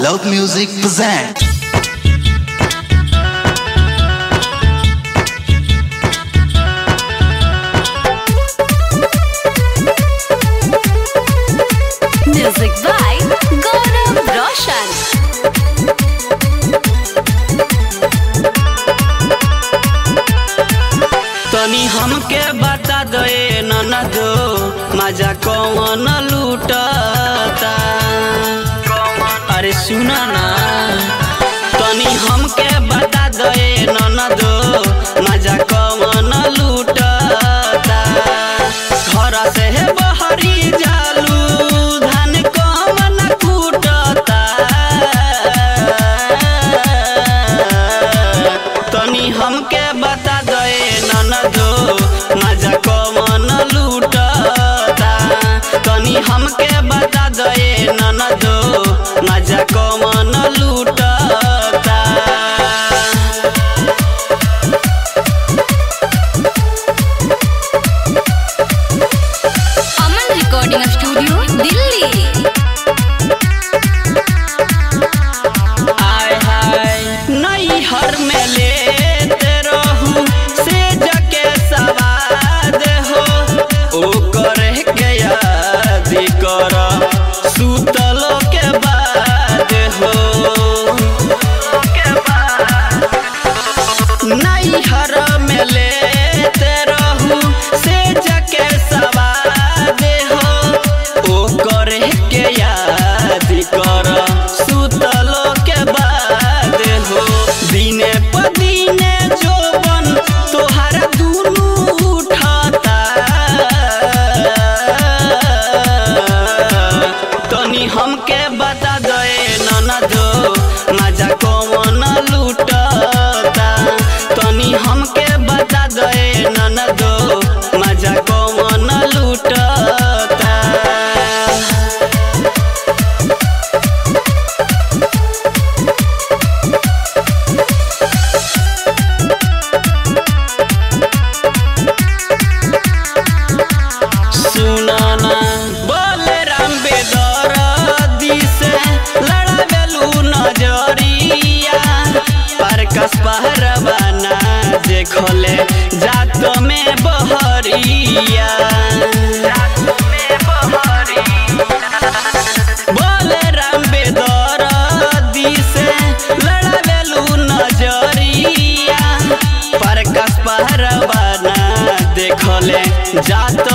Loud Music present. Music by Gaurav Roshan. तनी हमके बता दे ननदो मजा कौन लूटता अरे सुना ना तनी हमके बता दे ननदो मजा कौन लूटता घर से बहरी जालू धान कौन कूटता तनी हमके बता दे ननदो मजा कौन लूटता तनी हमके बता दे ननदो मजा कौन लूटता Aman Recording Studio, Delhi. आय हाय नई हर में लेते रहू से जके सवाद हो ओ करे के याद कर सुतलो के बाद हो नई हर में लेते रहू से जके सवाद हो ओ करे के याद कर सुतलो के बाद हो दिने प दिने जोबन तोहारा दुनू उठता तनी हमके बता दे ननदो मजा कौन लूटता तनी हमके बता दे ननदो मजा कौन लूटता सुनाना बोले राम बेदर दिसे लड़ावेलू नजरिया पर कस पहरवाना देखले जात में बहरिया बोले राम बेदर दिसे लड़ावेलू नजरिया पर कस पहरवाना देखले जात